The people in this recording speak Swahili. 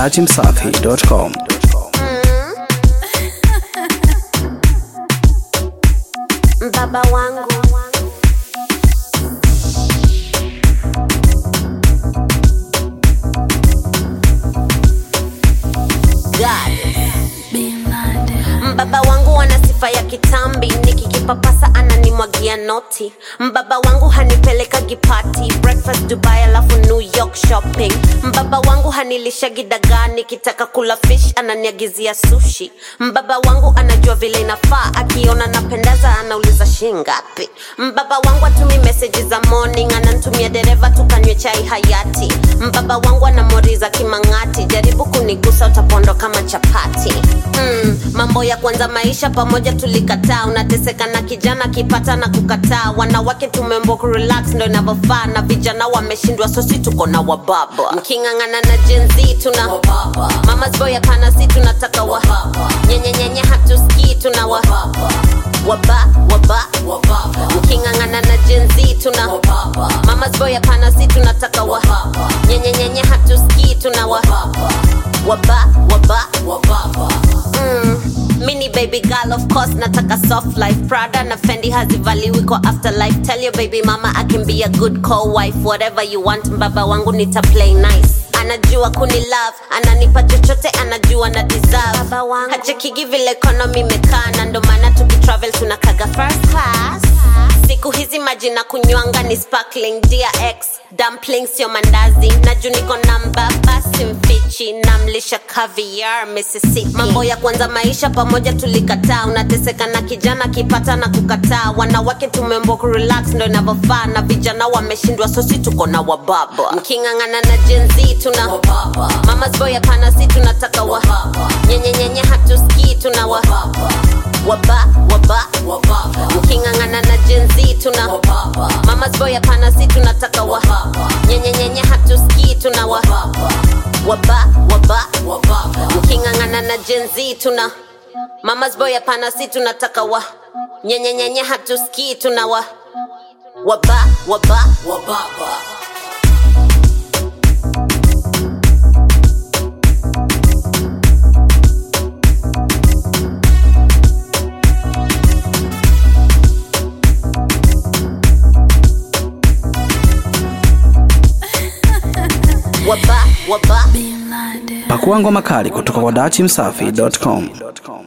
dachimsafi.com. Baba wangu God. Mbaba wangu ana sifa ya kitambi, nikikipapasa ananimwagia noti. Mbaba wangu hanipeleka gipati, breakfast Dubai alafu New York shopping. Mbaba wangu hanilisha gidagaa, nikitaka kula fish ananiagizia sushi. Mbaba wangu anajua vile inafaa, akiona napendeza anauliza shingapi. Mbaba wangu atumi meseji za morning, anantumia dereva tukanywe chai hayati. Mbaba wangu anamoriza kimang'ati, jaribu kunigusa utapondo kama chapati. Mm, mambo ya kwanza maisha pamoja tulikataa, unateseka na kijana kipata na kukataa. Wanawake tumembo kurelax ndo inavyofaa, na vijana wameshindwa, sosi tuko na wababa. Mking'ang'ana na Gen Z tuna mamas boy, hapana, si tunataka wa nyenyenyenye, hatusikii tuna wa waba waba mking'ang'ana na Gen Z tuna mamas boy, hapana, si tunataka wa nyenyenyenye, hatusikii tuna wa waba waba mm. Mini baby girl of course nataka soft life Prada na Fendi hazivaliwi kwa afterlife Tell your baby mama I can be a good co-wife Whatever you want mbaba wangu nita play nice anajua kuni love ananipa chochote anajua na deserve hachekigi vile economy imekaa na ndo maana tukitravel tunakaga first class siku hizi maji na kunywanga ni sparkling DRX dumpling sio mandazi na juu niko namba basi mfichi namlisha caviar Mississippi mambo ya kwanza maisha pamoja tulikataa unateseka na kijana kipata na kukataa wanawake tumembo kurelax ndo inavyofaa na vijana wameshindwa sosi tuko na wababa mking'ang'ana na Gen Z tuna mamas boy hapana si tunataka wa nyenyenyenye hatusikii tuna wa waba waba mking'ang'ana na Gen Z tuna mamas boy hapana si tunataka wa nyenyenyenye hatusikii tuna wa waba waba mking'ang'ana na Gen Z tuna mamas boy hapana si tunataka wa nyenyenyenye hatusikii tuna wa waba waba waba waba Pakua ngoma kali kutoka kwa dachimsafi.com.